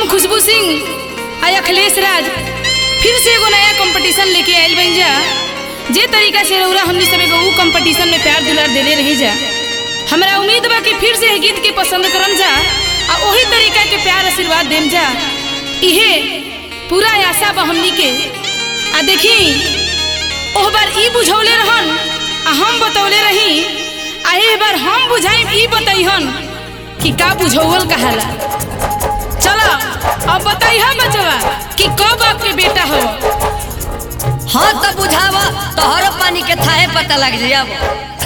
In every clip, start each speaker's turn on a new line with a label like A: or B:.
A: हम खुशबू सिंह आ अखिलेश राज फिर से एगो नया कंपटीशन लेके आयल बन जा जे तरीका से रउरा हमनी सब एगो ऊ कंपटीशन में प्यार दुलार देले रही जा हमरा उम्मीद बा कि फिर से एह गीत के पसंद करम जा आ ओही तरीका के प्यार आशीर्वाद देम जा इहे पूरा आशा बा हमनी के आ देखी ओह बार ई बुझौले रहन आ हम बतौले रही आ एह बार हम बुझाइम ई बतैहन कि का बुझौल कहाला चलो अब बताइह बचवा कि कब आपके बेटा हो
B: हाँ तो बुझाव तोहरो पानी के थाहे पता लग जाई अब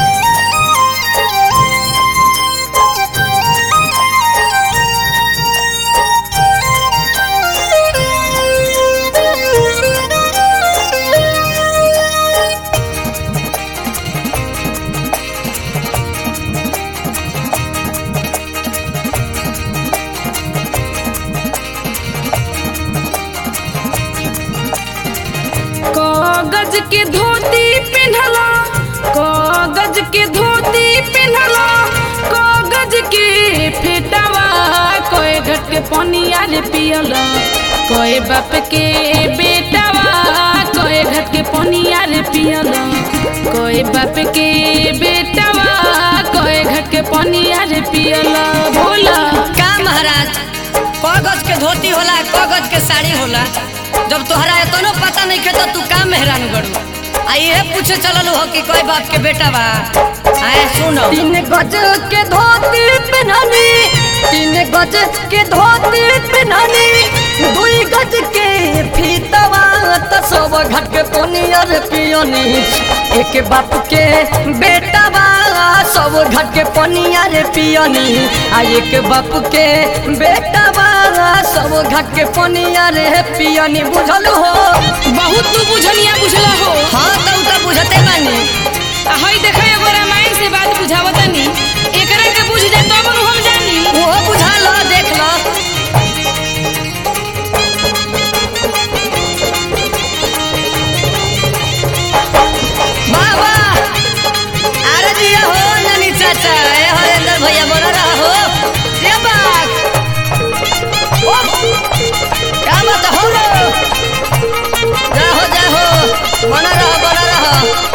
A: कागज के धोती पहनला कागज के धोती पहनला कागज के फेटावा कोई घट के पनिया रे पियला कोई बाप के बेटावा कोई घट के पनिया रे पियला कोई बाप के बेटावा कोई घट के पनिया रे पियला बोला
B: का महाराज कागज के धोती होला कागज के साड़ी होला जब तोहरा एतनो पता नहीं खे तो तू का मेहरान गड़ू आ ये पूछे चलल हो कि कोई बाप के बेटा बा आए सुनो तीन गज के धोती पहननी तीन गज के धोती पहननी दुई गज के फीतवा त सब घट के पनियर पियनी एक बाप के बेटा बा सब घट के पनियर पियनी आ एक बाप के बेटा बा सब घट के पनियर पियनी बुझल हो
A: बहुत तू बुझनिया बुझला हो
B: हाँ तो उ तो बुझते बानी
A: आ हई देखो एगो रामायण से बात बुझावतानी एकरा के बुझ जा तब न हम जानी
B: वो बुझा लो देख लो बाबा अरे दिया हो नानी चाचा ए हरेंद्र भैया बोला रहा हो ये बात ओ क्या बात हो रो जाहो जाहो बना रहा बना रहा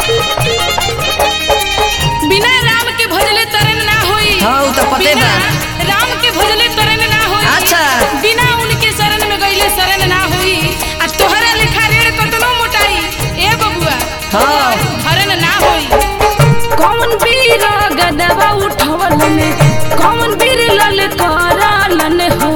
A: बिना राम के भजले तरन ना होई
B: हाँ, उ तो पते
A: बिना
B: बा।
A: राम के भजले तरन ना होई
B: अच्छा।
A: बिना उनके शरण में गईले शरण ना होई आ तोहरा लेखा रेड़ कतनो मोटाई ए बबुआ
B: हाँ।
A: हरण ना होई कौन वीर गदवा उठवलन कौन वीर ललकारलन हो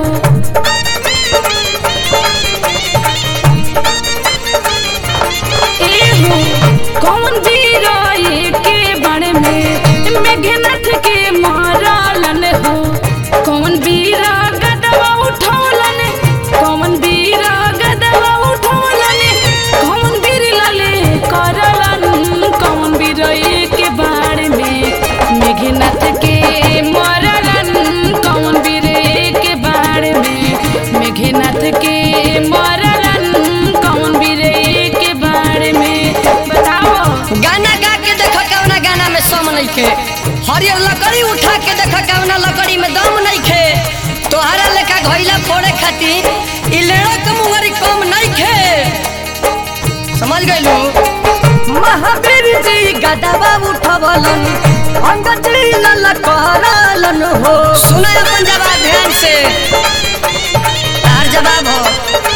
A: एहो कौन वीर के बण में मेघनाथ के मारलन हो कौन वीर गदवा उठौलन कौन वीर गदवा उठौलन कौन वीर लले करलन कौन वीर के बाण में मेघनाथ के मारलन कौन वीर के बाण में मेघनाथ के मारलन कौन वीर के बाण में बताओ
B: गाना गा के देखो कवना गाना में सम नहीं खे हरियर लकड़ी उठा के देखो कवना लकड़ी में दम नहीं खे तोहरा लेखा घोइला फोड़े खातिर इ लेड़ा के मुंगरी कम नहीं खे समझ गइलू महावीर जी गदबा उठवलन अंगजी ललकारलन हो सुनो अपन जवाब ध्यान से तार जवाब हो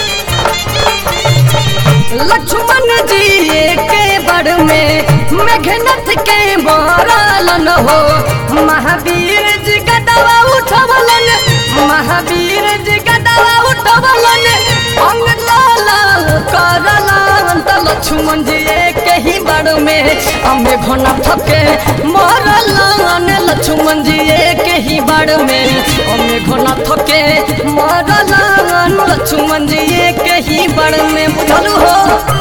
B: लक्ष्मण जी के बड़ में मेघनाथ के मारलन हो महावीर जी गदवा उठवलन महावीर जी गदवा उठवलन अंग लाल करलन त लक्ष्मण जी के ही बड़ में अमे घनाथ के मारलन लक्ष्मण जी के ही बड़ में अमे घनाथ के मारलन लक्ष्मण जी के ही बड़ में बुझलू हो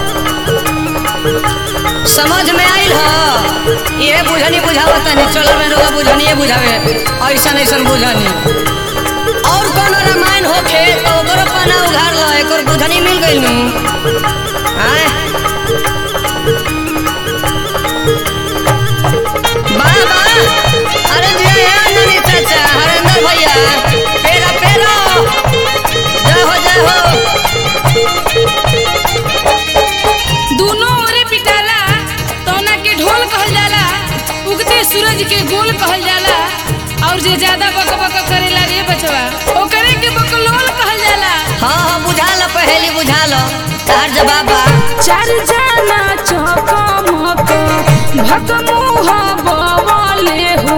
B: समझ में आइल ह ये बुझनी बुझावत नहीं चलो में रोगा बुझनी ये बुझावे ऐसा ऐसा बुझनी और कौन रामायण होखे तो ओकरो पना उघार लो एकर बुझनी मिल गइल नु हाय बाबा अरे जी यार ननी चाचा हरेंद्र भैया पेरा पेरा पहेली बुझा लो तार जवाब बा
A: चार जाना चकमक भकमुह बवले हो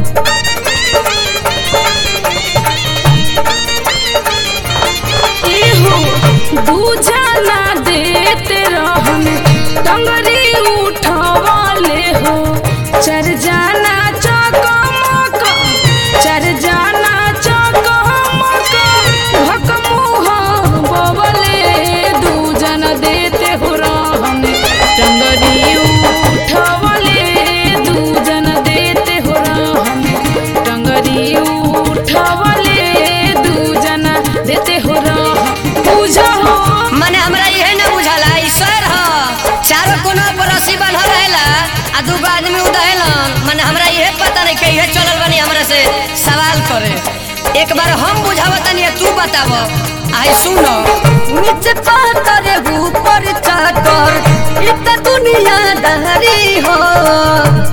A: एहो दू जाना देते रहन टंगरी उठवले हो चार जाना चकमक चार जाना चकमक भकमुह बवले दू जन देते हो रहन टंगरी उठवले दू जन देते हो रहन टंगरी उठवले दू जन देते हो रहन पूजा हो
B: मने हमरा इहे ना बुझाला ईश्वर ह चारों कोना पर रस्सी बांधल रहेला आ दूगो आदमी उदहेलन मने हमरा इहे पता नहीं के इहे चलल बनी हमरा से सवाल करे एक बार हम बुझावतनी आ तू बताव आई सुनो नीचे पातर ऊपर चाकर इत दुनिया दहरी हो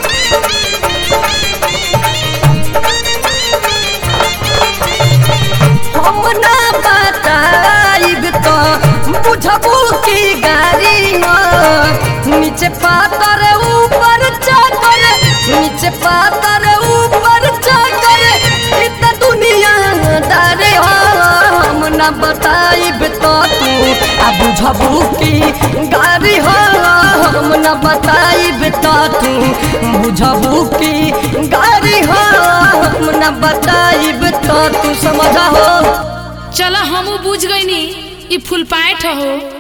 B: हम ना बताइब तो बुझबू की गाड़ी हो नीचे पातर ऊपर चाकर नीचे पातर ऊपर चाकर इत दुनिया दारे हो हम ना बताइब तो तू आ बुझबू की गाड़ी हो हम ना बताइब तो तू बुझबू की गाड़ी हो हम ना बताइब तो तू समझ हो
A: चलो हमू बुझ गईनी ई फुल पाएठ हो